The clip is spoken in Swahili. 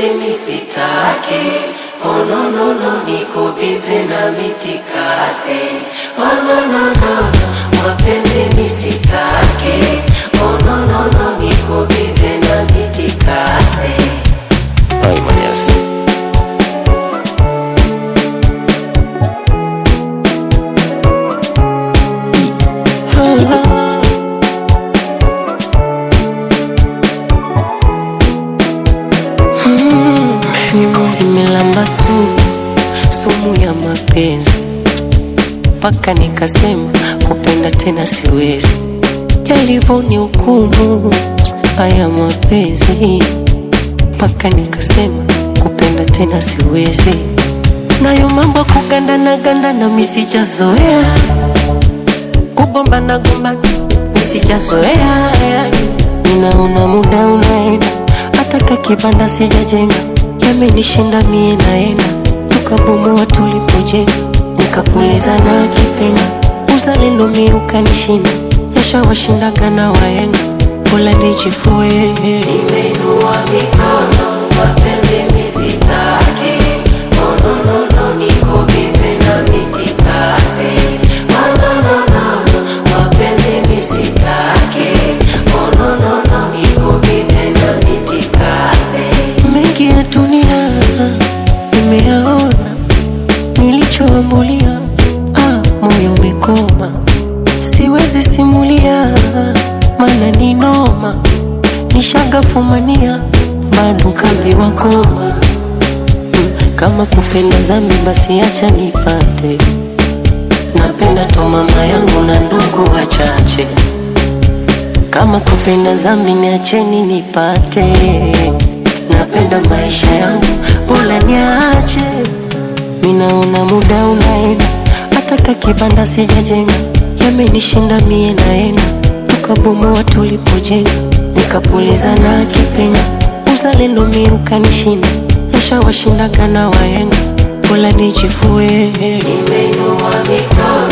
mapenzi misitaki oh, no, no, no, niko bize na mitikasi oh, no, no, no, no, mapenzi misitaki oh, no, no, no, niko bize na mitikasi Ay, Marias. Nimelamba sumu, sumu ya mapenzi mpaka nikasema kupenda tena siwezi, yalivyoni hukumu haya mapenzi mpaka nikasema kupenda tena siwezi, nayo mambo kugandana gandana misijazoea, kugombana gombana misijazoea, yani ninaona muda unaenda, hata kakibanda sijajenga, yamenishinda mie naenda, tukabomoa tulipojenga, nikapuliza na kipenga, uzalendo mi ukanishinda, yashawashindaga na waenga, pola nijifue, nimeinua mikono, mapenzi misitaki, oh, no, no, no, niko bize na mitikasi, oh, no, no, no, no, mapenzi misitaki, oh, no, no, no, niko bize na mitikasi. Mengi ya dunia nimeyaona, nilichoambulia ah, moyo umekoma, siwezi simulia, maana ni noma, nishagafumania bado kambiwa koma Mm, kama kupenda zambi basi acha nipate, napenda tu mama yangu na ndugu wachache kama kupenda zambi niacheni nipate, napenda maisha yangu bora niache. Minaona muda unaenda, hata kakibanda sijajenga, yamenishinda mie naenda, tukabomoa tulipojenga, nikapuliza na kipenga, uzalendo mi ukanishinda, yashawashindaga na waenga, bora nijifue, nimeinua mikono